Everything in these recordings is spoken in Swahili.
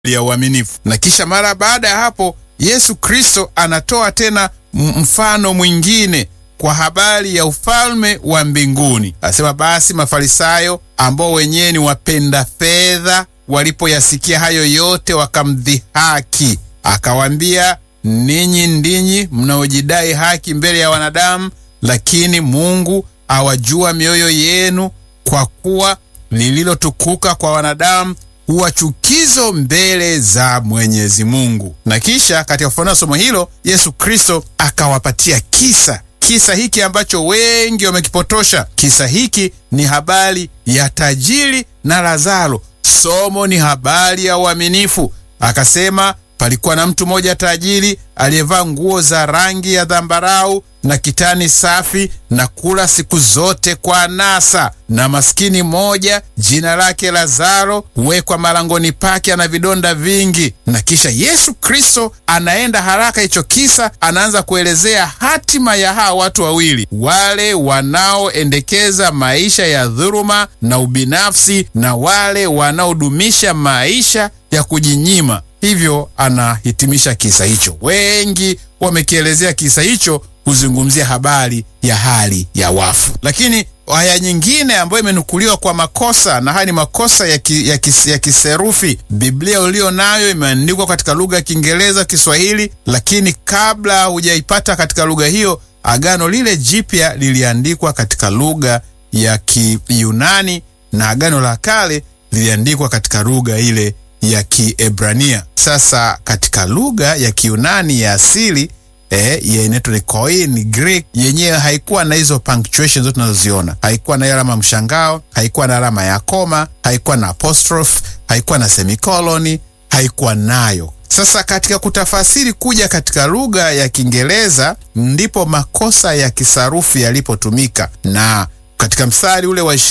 ya uaminifu. Na kisha mara baada ya hapo Yesu Kristo anatoa tena mfano mwingine kwa habari ya ufalme wa mbinguni. Asema basi Mafarisayo ambao wenyewe ni wapenda fedha, walipoyasikia hayo yote wakamdhihaki, akawaambia, ninyi ndinyi mnaojidai haki mbele ya wanadamu, lakini Mungu awajua mioyo yenu, kwa kuwa lililotukuka kwa wanadamu huwa chukizo mbele za Mwenyezi Mungu. Na kisha katika kufafanua somo hilo, Yesu Kristo akawapatia kisa kisa hiki ambacho wengi wamekipotosha. Kisa hiki ni habari ya tajiri na Lazaro. Somo ni habari ya uaminifu. Akasema palikuwa na mtu mmoja tajiri aliyevaa nguo za rangi ya dhambarau na kitani safi na kula siku zote kwa anasa, na maskini mmoja jina lake Lazaro huwekwa malangoni pake, ana vidonda vingi. Na kisha Yesu Kristo anaenda haraka hicho kisa, anaanza kuelezea hatima ya hawa watu wawili, wale wanaoendekeza maisha ya dhuluma na ubinafsi na wale wanaodumisha maisha ya kujinyima. Hivyo anahitimisha kisa hicho. Wengi wamekielezea kisa hicho kuzungumzia habari ya hali ya wafu, lakini aya nyingine ambayo imenukuliwa kwa makosa, na haya ni makosa ya, ki, ya, kis, ya kiserufi. Biblia ulio nayo imeandikwa katika lugha ya Kiingereza, Kiswahili, lakini kabla hujaipata katika lugha hiyo, agano lile jipya liliandikwa katika lugha ya Kiyunani na agano la kale liliandikwa katika lugha ile ya Kiebrania. Sasa katika lugha ya Kiyunani ya asili eh, inaitwa ni Koine Greek, yenyewe haikuwa na hizo punctuation zote tunazoziona. Haikuwa na alama mshangao, haikuwa na alama ya koma, haikuwa na apostrophe, haikuwa na semikoloni, haikuwa nayo. Sasa katika kutafasiri kuja katika lugha ya Kiingereza ndipo makosa ya kisarufi yalipotumika, na katika mstari ule wa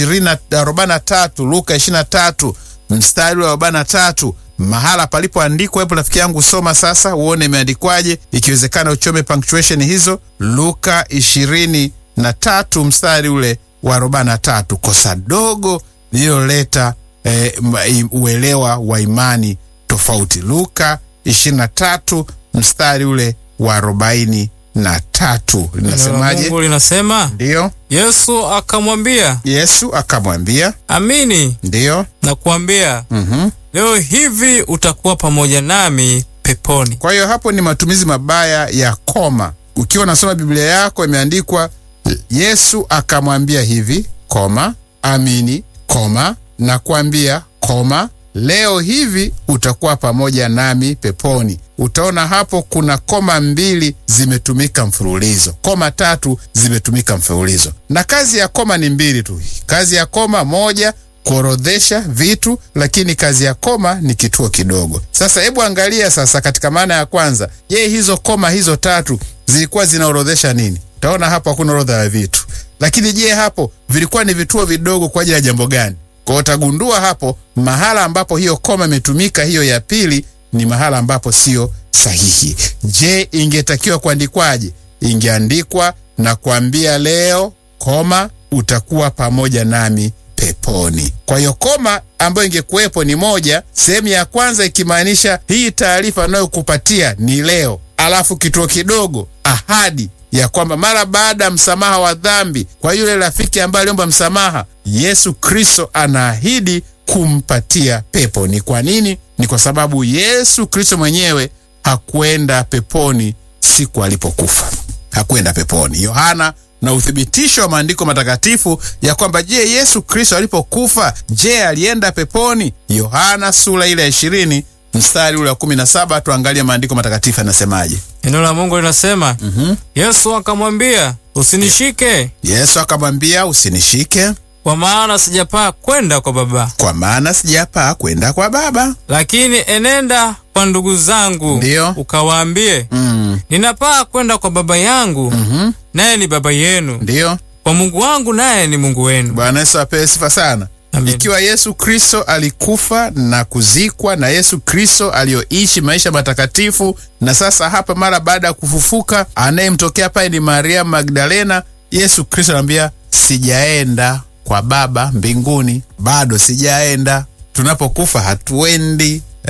43 Luka 23 mstari wa 43 mahala palipoandikwa hapo, rafiki yangu, soma sasa uone imeandikwaje, ikiwezekana uchome punctuation hizo. Luka 23 mstari ule wa 43, kosa dogo lililoleta e, uelewa wa imani tofauti. Luka 23 mstari ule wa 43 linasemaje? Mungu linasema, Ndiyo, Yesu akamwambia, Yesu akamwambia, amini ndiyo, nakuambia mhm leo hivi utakuwa pamoja nami peponi. Kwa hiyo hapo ni matumizi mabaya ya koma. Ukiwa unasoma Biblia yako imeandikwa Yesu akamwambia hivi, koma, amini, koma, nakwambia, koma, leo hivi utakuwa pamoja nami peponi. Utaona hapo kuna koma mbili zimetumika mfululizo, koma tatu zimetumika mfululizo, na kazi ya koma ni mbili tu. Kazi ya koma moja kuorodhesha vitu, lakini kazi ya koma ni kituo kidogo. Sasa hebu angalia sasa, katika maana ya kwanza, je, hizo koma hizo tatu zilikuwa zinaorodhesha nini? Utaona hapo hakuna orodha ya vitu, lakini je, hapo vilikuwa ni vituo vidogo kwa ajili ya jambo gani? Kwa hiyo utagundua hapo mahala ambapo hiyo koma imetumika, hiyo ya pili ni mahala ambapo sio sahihi. Je, ingetakiwa kuandikwaje? Ingeandikwa na kuambia leo, koma, utakuwa pamoja nami peponi. Kwa hiyo koma ambayo ingekuwepo ni moja, sehemu ya kwanza ikimaanisha hii taarifa anayokupatia ni leo, alafu kituo kidogo, ahadi ya kwamba mara baada ya msamaha wa dhambi kwa yule rafiki ambaye aliomba msamaha, Yesu Kristo anaahidi kumpatia pepo. Ni kwa nini? Ni kwa sababu Yesu Kristo mwenyewe hakwenda peponi siku alipokufa, hakwenda peponi. Yohana na uthibitisho wa maandiko matakatifu ya kwamba je, Yesu Kristo alipokufa, je, alienda peponi? Yohana sura ile ya ishirini mstari ule wa kumi na saba. Tuangalie maandiko matakatifu yanasemaje. Neno la Mungu linasema Mhm. Yesu akamwambia, usinishike, Yesu akamwambia, usinishike, kwa maana sijapaa kwenda kwa Baba, kwa maana sijapaa kwenda kwa Baba. lakini enenda kwa ndugu zangu, Ndiyo. ukawaambie, Mm. ninapaa kwenda kwa Baba yangu, Mhm. naye ni Baba yenu, Ndiyo. kwa Mungu wangu, naye ni Mungu wenu. Bwana Yesu apewe sifa sana. Amen. Ikiwa Yesu Kristo alikufa na kuzikwa na Yesu Kristo aliyoishi maisha matakatifu, na sasa hapa mara baada ya kufufuka, anayemtokea pale ni Maria Magdalena. Yesu Kristo anamwambia sijaenda kwa Baba mbinguni, bado sijaenda. Tunapokufa hatuendi eh?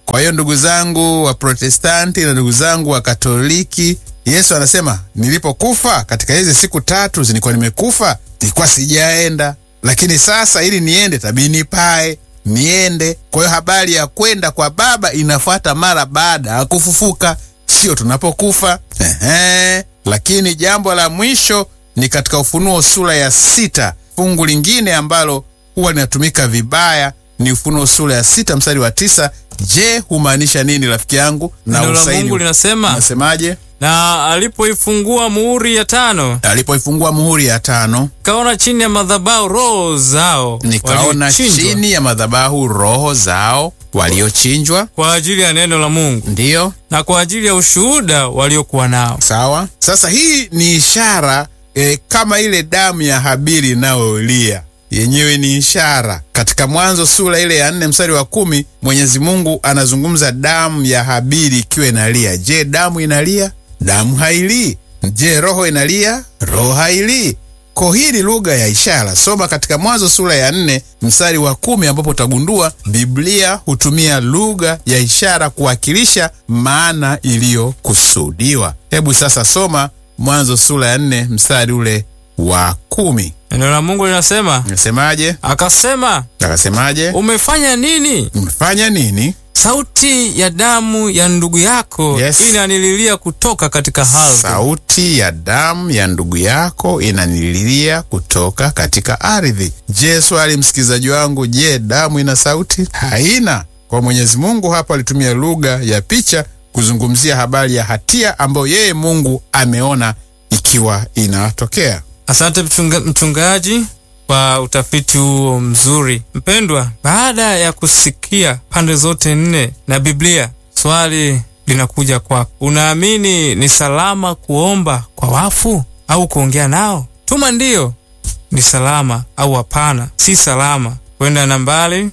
Kwa hiyo ndugu zangu wa Protestanti na ndugu zangu wa Katoliki, Yesu anasema nilipokufa katika hizi siku tatu nilikuwa nimekufa, nilikuwa sijaenda, lakini sasa ili niende tabii nipae niende. Kwa hiyo habari ya kwenda kwa Baba inafuata mara baada ya kufufuka, sio tunapokufa. Ehe. Lakini jambo la mwisho ni katika Ufunuo sura ya sita. Fungu lingine ambalo huwa linatumika vibaya ni Ufunuo sura ya sita mstari wa tisa. Je, humaanisha nini rafiki yangu? Neno la usaidi- Mungu linasema Nasemaje? na alipoifungua muhuri ya tano, Alipoifungua muhuri ya tano, kaona chini ya madhabahu roho zao nikaona waliochinjwa chini ya madhabahu roho zao waliochinjwa. kwa ajili ya neno la Mungu Ndiyo, na kwa ajili ya ushuhuda waliokuwa nao. sawa. Sasa hii ni ishara e, kama ile damu ya Habili inayolia yenyewe ni ishara. Katika Mwanzo sura ile ya nne mstari wa kumi Mwenyezi Mungu anazungumza damu ya Habili ikiwa inalia. Je, damu inalia? Damu hailii. Je, roho inalia? Roho hailii. Ko hii ni lugha ya ishara. Soma katika Mwanzo sura ya nne mstari wa kumi ambapo utagundua Biblia hutumia lugha ya ishara kuwakilisha maana iliyokusudiwa. Hebu sasa soma Mwanzo sura ya nne mstari ule wa kumi. Neno la Mungu linasema, Nasemaje? akasema, Akasemaje? umefanya nini? Umefanya nini? Sauti ya damu ya ndugu yako Yes. inanililia kutoka katika ardhi. Sauti ya damu ya ndugu yako inanililia kutoka katika ardhi. Je, swali msikilizaji wangu, je, damu ina sauti? Haina. Kwa Mwenyezi Mungu hapa alitumia lugha ya picha kuzungumzia habari ya hatia ambayo yeye Mungu ameona ikiwa inatokea. Asante mchunga, mchungaji kwa utafiti huo mzuri. Mpendwa, baada ya kusikia pande zote nne na Biblia, swali linakuja kwako. Unaamini ni salama kuomba kwa wafu au kuongea nao? Tuma ndiyo ni salama au hapana si salama kwenda nambari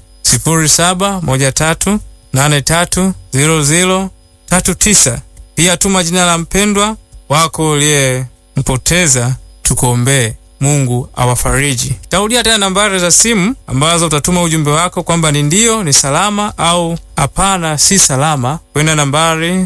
0713830039. Pia tuma jina la mpendwa wako uliyempoteza tukuombee. Mungu awafariji. Tarudia tena nambari za simu ambazo utatuma ujumbe wako kwamba ni ndiyo ni salama au hapana si salama, kwenda nambari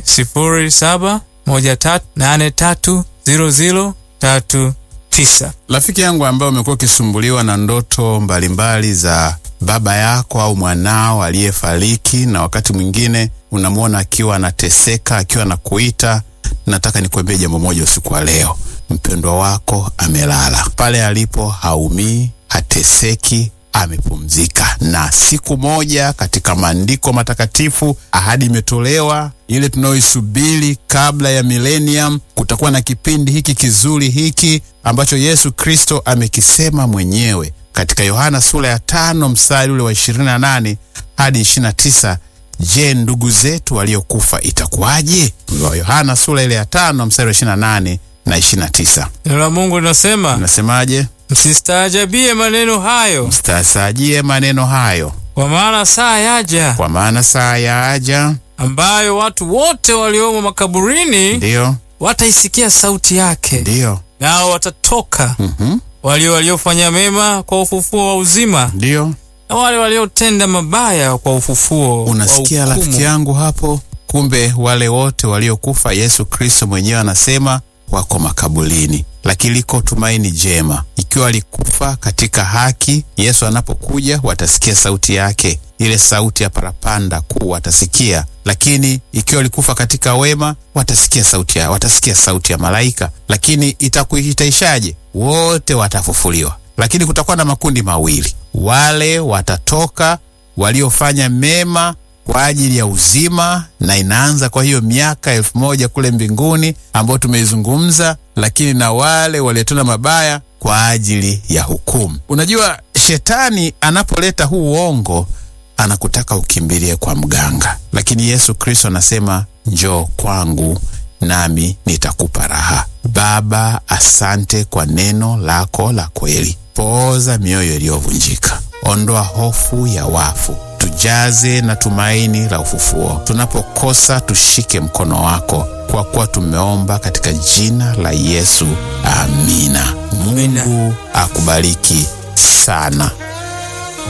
0713830039. Rafiki yangu ambaye umekuwa ukisumbuliwa na ndoto mbalimbali za baba yako au mwanao aliyefariki, na wakati mwingine unamwona akiwa anateseka, akiwa anakuita, nataka nikuambie jambo moja usiku wa leo. Mpendwa wako amelala pale alipo, haumii, hateseki, amepumzika. Na siku moja katika maandiko matakatifu ahadi imetolewa ile tunayoisubiri kabla ya millennium. Kutakuwa na kipindi hiki kizuri hiki ambacho Yesu Kristo amekisema mwenyewe katika Yohana sura ya tano mstari ule wa 28 hadi 29. Je, ndugu zetu waliokufa itakuwaje? Yohana sura ile ya tano mstari wa 28 na 29. Neno la Mungu linasema Unasemaje? msistaajabie maneno hayo, Mstasajie maneno hayo, kwa maana saa yaja kwa maana saa yaja, ambayo watu wote waliomo makaburini ndiyo wataisikia sauti yake, ndiyo, nao watatoka, mhm, walio waliofanya mema kwa ufufuo wa uzima, ndiyo. na wale waliotenda mabaya kwa ufufuo Unasikia wa rafiki hukumu. yangu hapo? Kumbe wale wote waliokufa, Yesu Kristo mwenyewe anasema wako makaburini, lakini liko tumaini jema. Ikiwa walikufa katika haki, Yesu anapokuja watasikia sauti yake, ile sauti ya parapanda kuu watasikia. Lakini ikiwa walikufa katika wema, watasikia sauti ya, watasikia sauti ya malaika. Lakini itakuitaishaje? Wote watafufuliwa, lakini kutakuwa na makundi mawili, wale watatoka waliofanya mema kwa ajili ya uzima, na inaanza kwa hiyo miaka elfu moja kule mbinguni ambayo tumeizungumza, lakini na wale waliotenda mabaya kwa ajili ya hukumu. Unajua, shetani anapoleta huu uongo anakutaka ukimbilie kwa mganga, lakini Yesu Kristo anasema njoo kwangu nami nitakupa raha. Baba, asante kwa neno lako la kweli. Pooza mioyo iliyovunjika, ondoa hofu ya wafu, tujaze na tumaini la ufufuo. Tunapokosa tushike mkono wako, kwa kuwa tumeomba katika jina la Yesu, amina. Mungu akubariki sana.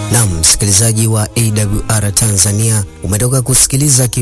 Naam, msikilizaji wa AWR Tanzania, umetoka kusikiliza